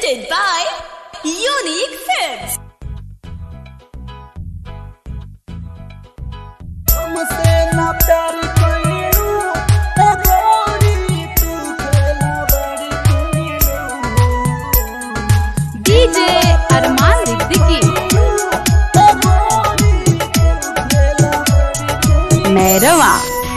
presented by Unique Films. हमसे ना प्यार कइलू ए गोरी तू खेला बड़ी कइलू डीजे अरमान सिद्दीकी ए गोरी तू खेला बड़ी कइलू मैरवा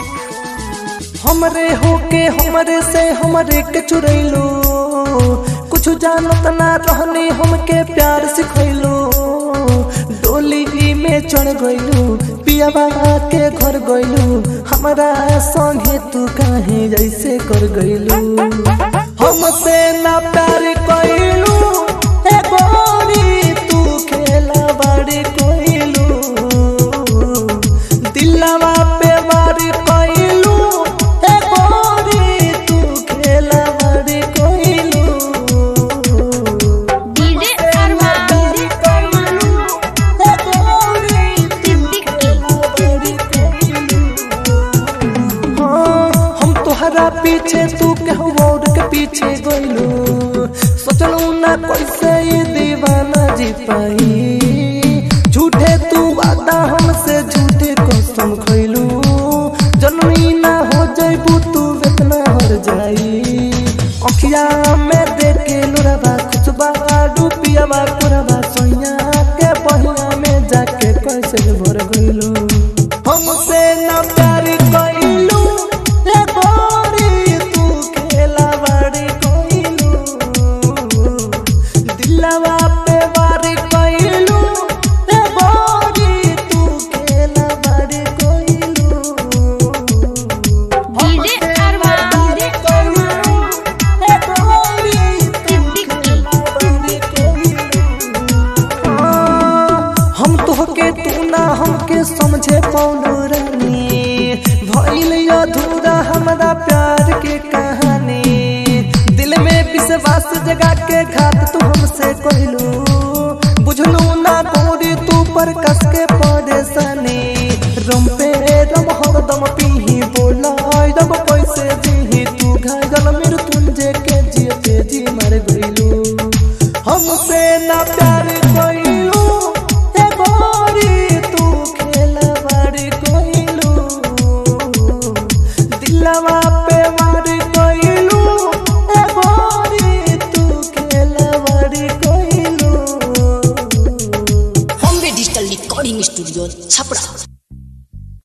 हमरे होके हमरे से हमरे के चुरैलू कुछ जानत ना रहनी हमके प्यार सिखैलू डोली में चढ़ गइलू पियाबा के घर गइलू हमरा संगे तू काहे जैसे कर गइलू हमसे ना प्यार कइलू ए गोरी तू खेला बड़ी कइलू दिलवा पे वारी कइलू ए गोरी तू खेला बड़ी कइलू डीजे अरमान ए गोरी तू खेला बड़ी कइलू हाँ, हम तोहरा पीछे तू केहू और के पीछे गइलू सोचलू ना कैसे ये दीवाना जी पाई झूठे तू वादा हमसे झूठे कसम खइलू जनमी ना हो जइबू तू इतना हर जाई अखिया में देख के लोराबा खुशबा डूबियाबा कुरबा सोइया के बहिया में जाके कैसे भर गइलू हमसे ना प्यार कइलू ए गोरी तू खेला बड़ी कइलू दिलवा पे वारी कइलू ए गोरी तू खेला बड़ी कइलू डीजे अरमान ए गोरी सिद्दीकी हम तोहके तू ना हमके समझे पौलू रानी भइल अधूरा हमरा प्यार के कहानी दिल में विश्वास जगा के घात तू हमसे कहलू बुझलू ना गोरी तू पर कस के परेशानी रम पे रम हरदम पीही बोला रब कैसे जीही तू घायल मृत्युंजय के जियते जी मर गइलू हमसे ना प्यार कइलू ए गोरी तू खेला बड़ी कइलू दिलवा